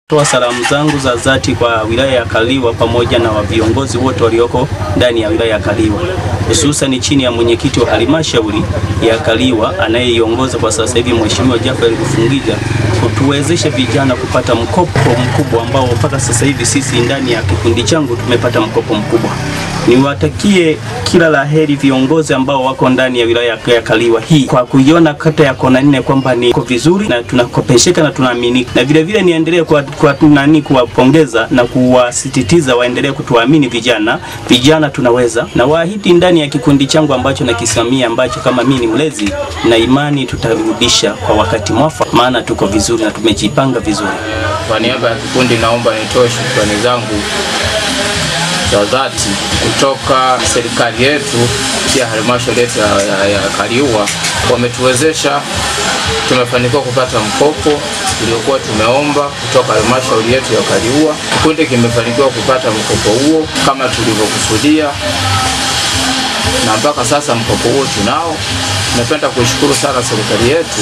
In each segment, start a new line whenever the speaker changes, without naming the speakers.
Toa salamu zangu za dhati kwa wilaya ya Kaliwa pamoja na wa viongozi wote walioko ndani ya wilaya ya Kaliwa, hususan chini ya mwenyekiti wa halmashauri ya Kaliwa anayeiongoza kwa sasa hivi Mheshimiwa Jafari Rufungija, kutuwezesha vijana kupata mkopo mkubwa ambao mpaka sasa hivi sisi ndani ya kikundi changu tumepata mkopo mkubwa. Niwatakie kila la heri viongozi ambao wako ndani ya wilaya ya Kaliwa hii kwa kuiona kata ya kona nne kwamba ni iko vizuri na tunakopesheka na tunaaminika, na vile vile niendelee kwa, kwa nani kuwapongeza na kuwasisitiza waendelee kutuamini vijana. Vijana tunaweza, na waahidi ndani ya kikundi changu ambacho nakisimamia ambacho kama mimi ni mlezi na imani tutarudisha kwa wakati mwafaka, maana tuko vizuri na tumejipanga vizuri.
Kwa niaba ya kikundi naomba nitoe shukrani zangu za dhati kutoka serikali yetu pia halmashauri yetu ya, ya, ya Kaliua wametuwezesha, tumefanikiwa kupata mkopo uliokuwa tumeomba kutoka halmashauri yetu ya Kaliua. Kikundi kimefanikiwa kupata mkopo huo kama tulivyokusudia, na mpaka sasa mkopo huo tunao. Napenda kuishukuru sana serikali yetu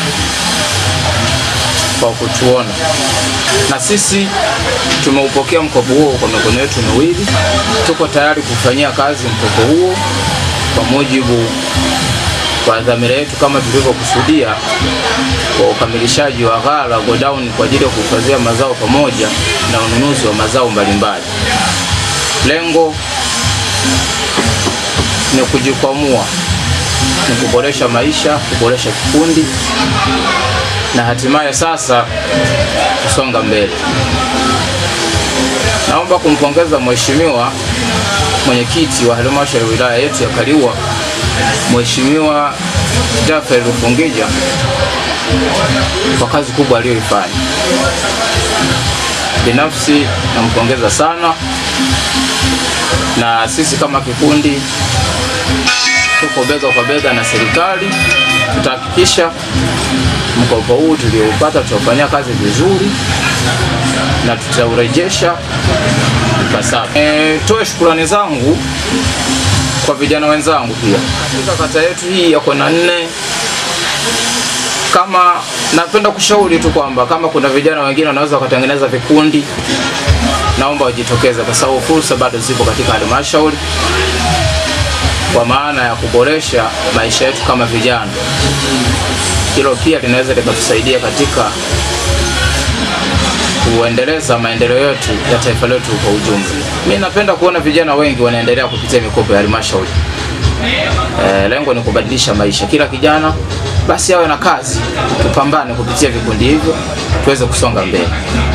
kwa kutuona na sisi tumeupokea mkopo huo kwa mikono yetu miwili. Tuko tayari kufanyia kazi mkopo huo kwa mujibu wa dhamira yetu kama tulivyokusudia kwa ukamilishaji wa ghala godown kwa ajili ya kuhifadhia mazao pamoja na ununuzi wa mazao mbalimbali. Lengo ni kujikwamua, ni kuboresha maisha, kuboresha kikundi na hatimaye sasa kusonga mbele. Naomba kumpongeza mheshimiwa mwenyekiti wa halmashauri ya wilaya yetu ya Kaliua, Mheshimiwa Jafari Rufungija kwa kazi kubwa aliyoifanya. Binafsi nampongeza sana, na sisi kama kikundi tuko bega kwa bega na serikali, tutahakikisha mkopo huu tulioupata tutaufanyia kazi vizuri na tutaurejesha ipasavyo. E, toe shukurani zangu kwa vijana wenzangu pia katika kata yetu hii ya kona nne. Kama napenda kushauri tu kwamba kama kuna vijana wengine wanaweza wakatengeneza vikundi, naomba wajitokeze, kwa sababu fursa bado zipo katika halmashauri kwa maana ya kuboresha maisha yetu kama vijana. Hilo pia linaweza likatusaidia katika kuendeleza maendeleo yetu ya taifa letu kwa ujumla. Mimi napenda kuona vijana wengi wanaendelea kupitia mikopo ya halmashauri. E, lengo ni kubadilisha maisha. Kila kijana basi awe na kazi, tupambane kupitia vikundi hivyo tuweze kusonga mbele.